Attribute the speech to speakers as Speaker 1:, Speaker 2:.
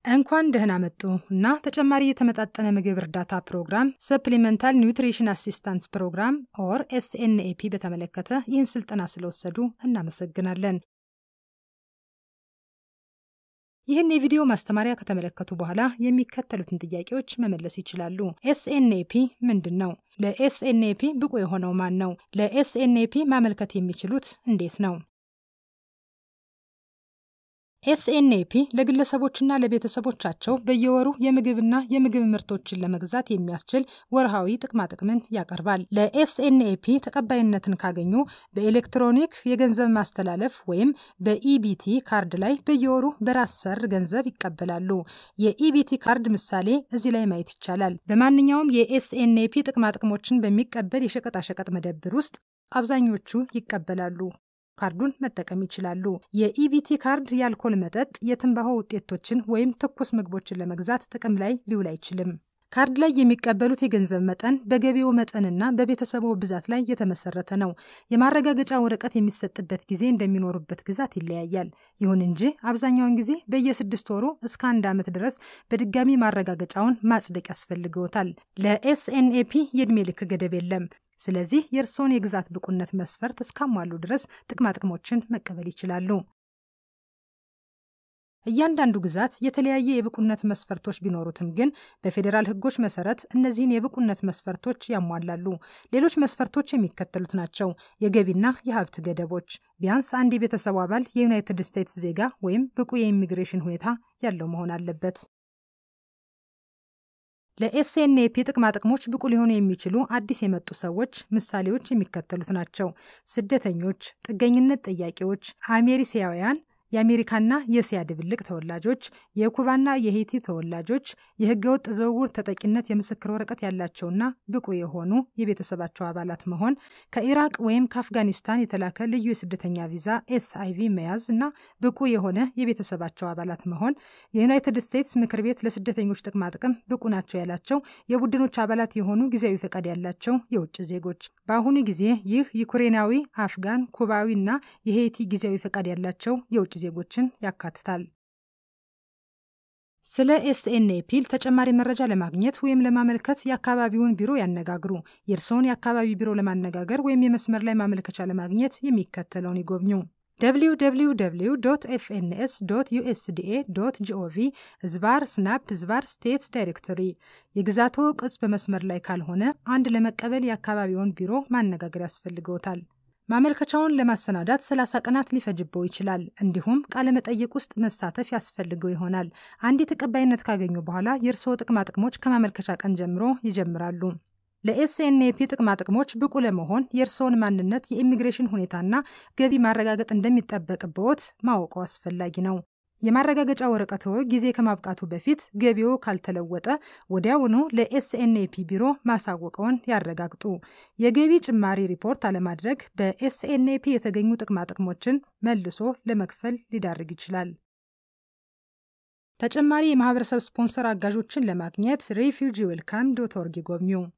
Speaker 1: እንኳን ደህና መጡ እና ተጨማሪ የተመጣጠነ ምግብ እርዳታ ፕሮግራም ሰፕሊመንታል ኒውትሪሽን አሲስታንስ ፕሮግራም ኦር ኤስኤንኤፒ በተመለከተ ይህን ስልጠና ስለወሰዱ እናመሰግናለን። ይህን የቪዲዮ ማስተማሪያ ከተመለከቱ በኋላ የሚከተሉትን ጥያቄዎች መመለስ ይችላሉ። ኤስኤንኤፒ ምንድን ነው? ለኤስኤንኤፒ ብቁ የሆነው ማን ነው? ለኤስኤንኤፒ ማመልከት የሚችሉት እንዴት ነው? ኤስኤንኤፒ ለግለሰቦችና ለቤተሰቦቻቸው በየወሩ የምግብና የምግብ ምርቶችን ለመግዛት የሚያስችል ወርሃዊ ጥቅማጥቅምን ያቀርባል። ለኤስኤንኤፒ ተቀባይነትን ካገኙ በኤሌክትሮኒክ የገንዘብ ማስተላለፍ ወይም በኢቢቲ ካርድ ላይ በየወሩ በራስ ሰር ገንዘብ ይቀበላሉ። የኢቢቲ ካርድ ምሳሌ እዚህ ላይ ማየት ይቻላል። በማንኛውም የኤስኤንኤፒ ጥቅማጥቅሞችን በሚቀበል የሸቀጣሸቀጥ መደብር ውስጥ አብዛኞቹ ይቀበላሉ። ካርዱን መጠቀም ይችላሉ። የኢቢቲ ካርድ የአልኮል መጠጥ፣ የትንባሆ ውጤቶችን ወይም ትኩስ ምግቦችን ለመግዛት ጥቅም ላይ ሊውል አይችልም። ካርድ ላይ የሚቀበሉት የገንዘብ መጠን በገቢው መጠንና በቤተሰቡ ብዛት ላይ የተመሰረተ ነው። የማረጋገጫ ወረቀት የሚሰጥበት ጊዜ እንደሚኖሩበት ግዛት ይለያያል። ይሁን እንጂ አብዛኛውን ጊዜ በየስድስት ወሩ እስከ አንድ ዓመት ድረስ በድጋሚ ማረጋገጫውን ማጽደቅ ያስፈልገውታል። ለኤስኤንኤፒ የዕድሜ ልክ ገደብ የለም። ስለዚህ የእርስዎን የግዛት ብቁነት መስፈርት እስካሟሉ ድረስ ጥቅማጥቅሞችን መቀበል ይችላሉ። እያንዳንዱ ግዛት የተለያየ የብቁነት መስፈርቶች ቢኖሩትም ግን በፌዴራል ሕጎች መሰረት እነዚህን የብቁነት መስፈርቶች ያሟላሉ። ሌሎች መስፈርቶች የሚከተሉት ናቸው። የገቢና የሀብት ገደቦች፣ ቢያንስ አንድ የቤተሰቡ አባል የዩናይትድ ስቴትስ ዜጋ ወይም ብቁ የኢሚግሬሽን ሁኔታ ያለው መሆን አለበት። ለኤስኤንኤፒ ጥቅማጥቅሞች ብቁ ሊሆኑ የሚችሉ አዲስ የመጡ ሰዎች ምሳሌዎች የሚከተሉት ናቸው። ስደተኞች፣ ጥገኝነት ጠያቂዎች፣ አሜሪሲያውያን፣ የአሜሪካና የእስያ ድብልቅ ተወላጆች፣ የኩባና የሄይቲ ተወላጆች፣ የህገወጥ ዝውውር ተጠቂነት የምስክር ወረቀት ያላቸውና ብቁ የሆኑ የቤተሰባቸው አባላት መሆን፣ ከኢራቅ ወይም ከአፍጋኒስታን የተላከ ልዩ የስደተኛ ቪዛ ኤስአይቪ መያዝ እና ብቁ የሆነ የቤተሰባቸው አባላት መሆን፣ የዩናይትድ ስቴትስ ምክር ቤት ለስደተኞች ጥቅማጥቅም ብቁ ናቸው ያላቸው የቡድኖች አባላት የሆኑ ጊዜያዊ ፈቃድ ያላቸው የውጭ ዜጎች። በአሁኑ ጊዜ ይህ ዩክሬናዊ፣ አፍጋን፣ ኩባዊ እና የሄይቲ ጊዜያዊ ፈቃድ ያላቸው የውጭ ዜጎችን ያካትታል። ስለ ኤስኤንኤፒ ተጨማሪ መረጃ ለማግኘት ወይም ለማመልከት የአካባቢውን ቢሮ ያነጋግሩ። የእርስዎን የአካባቢ ቢሮ ለማነጋገር ወይም የመስመር ላይ ማመልከቻ ለማግኘት የሚከተለውን ይጎብኙ። www ኤፍኤንኤስ ዩኤስዲኤ ጂኦቪ ዝባር ስናፕ ዝባር ስቴት ዳይሬክቶሪ። የግዛቶ ቅጽ በመስመር ላይ ካልሆነ አንድ ለመቀበል የአካባቢውን ቢሮ ማነጋገር ያስፈልገውታል። ማመልከቻውን ለማሰናዳት 30 ቀናት ሊፈጅበው ይችላል። እንዲሁም ቃለመጠይቅ ውስጥ መሳተፍ ያስፈልገው ይሆናል። አንድ ተቀባይነት ካገኙ በኋላ የእርስዎ ጥቅማጥቅሞች ከማመልከቻ ቀን ጀምሮ ይጀምራሉ። ለኤስኤንኤፒ ጥቅማጥቅሞች ብቁ ለመሆን የእርስዎን ማንነት፣ የኢሚግሬሽን ሁኔታና ገቢ ማረጋገጥ እንደሚጠበቅብዎት ማወቁ አስፈላጊ ነው። የማረጋገጫ ወረቀትዎ ጊዜ ከማብቃቱ በፊት ገቢዎ ካልተለወጠ ወዲያውኑ ለኤስኤንኤፒ ቢሮ ማሳወቀውን ያረጋግጡ። የገቢ ጭማሪ ሪፖርት አለማድረግ በኤስኤንኤፒ የተገኙ ጥቅማጥቅሞችን መልሶ ለመክፈል ሊዳርግ ይችላል። ተጨማሪ የማህበረሰብ ስፖንሰር አጋዦችን ለማግኘት ሬፊውጂ ዌልካም ዶት ኦርግ ይጎብኙ።